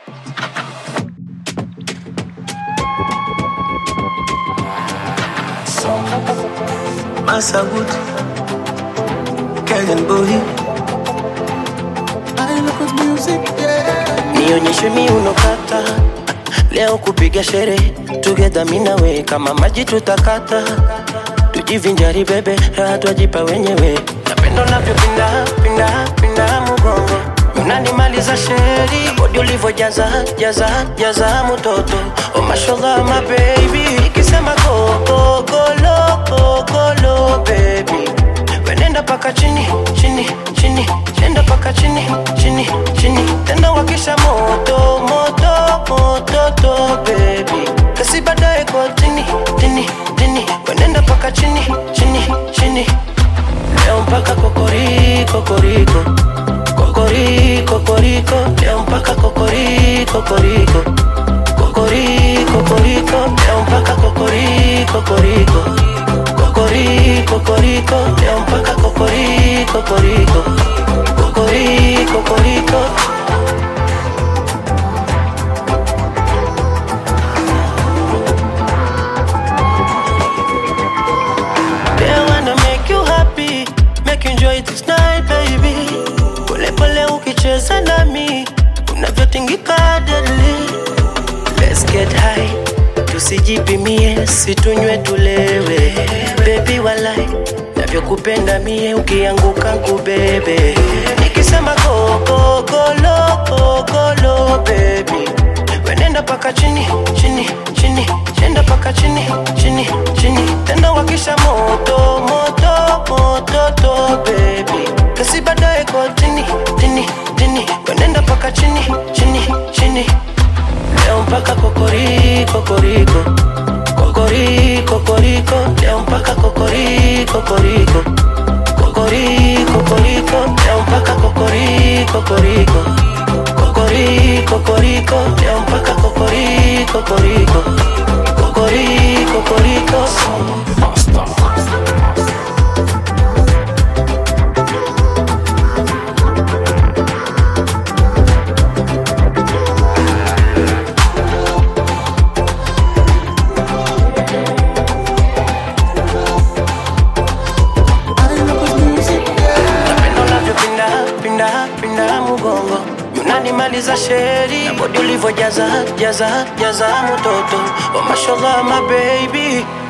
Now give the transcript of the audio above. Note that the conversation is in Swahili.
Masawood, Kenyan boy. I look at music, yeah. Nionyeshe miuno kata, leo kupiga sherehe together mimi na we, kama maji tutakata, tujivinjari bebe, raha twajipa wenyewe. Napenda unavyopinda pinda pinda mgongo, unanimaliza sheri, bodi ulivyojaza jaza jaza mtoto. Oh mashallah my baby, nikisema go go go lo go go lo baby, wenenda paka chini chini chini, chenda paka chini chini chini, tena wakisha moto moto moto to baby, kasi baadaye kwa tini tini tini, wenenda paka chini chini chini, leo mpaka kokori kokoriko kokori kokoriko, leo mpaka kokori kokoriko kokori kokoriko, leo mpaka kokori kokoriko kokori kokoriko, leo mpaka kokori kokoriko kokori kokoriko. They wanna make you happy, make you enjoy this night baby. Pole pole ukicheza nami, unavyotingika deadly. Let's get high, tusijipimie, situnywe tulewe. Baby walai, navyokupenda mie, ukianguka kubebe. Nikisema go go go lo go go lo baby, wenenda paka chini chini chini, chenda paka chini chini chini, tena wakisha moto moto moto to baby, kasi baadaye kwa tini tini tini, wenenda paka chini chini chini leo mpaka kokori kokoriko kokori kokoriko leo mpaka kokori kokoriko kokori kokoriko leo mpaka kokori kokoriko kokori kokoriko leo mpaka kokori kokoriko kokori kokoriko I look at music, yeah. napenda unavyopinda pinda pinda mgongo unanimaliza sheri na bodi ulivyojaza jaza jaza mtoto oh mashallah my baby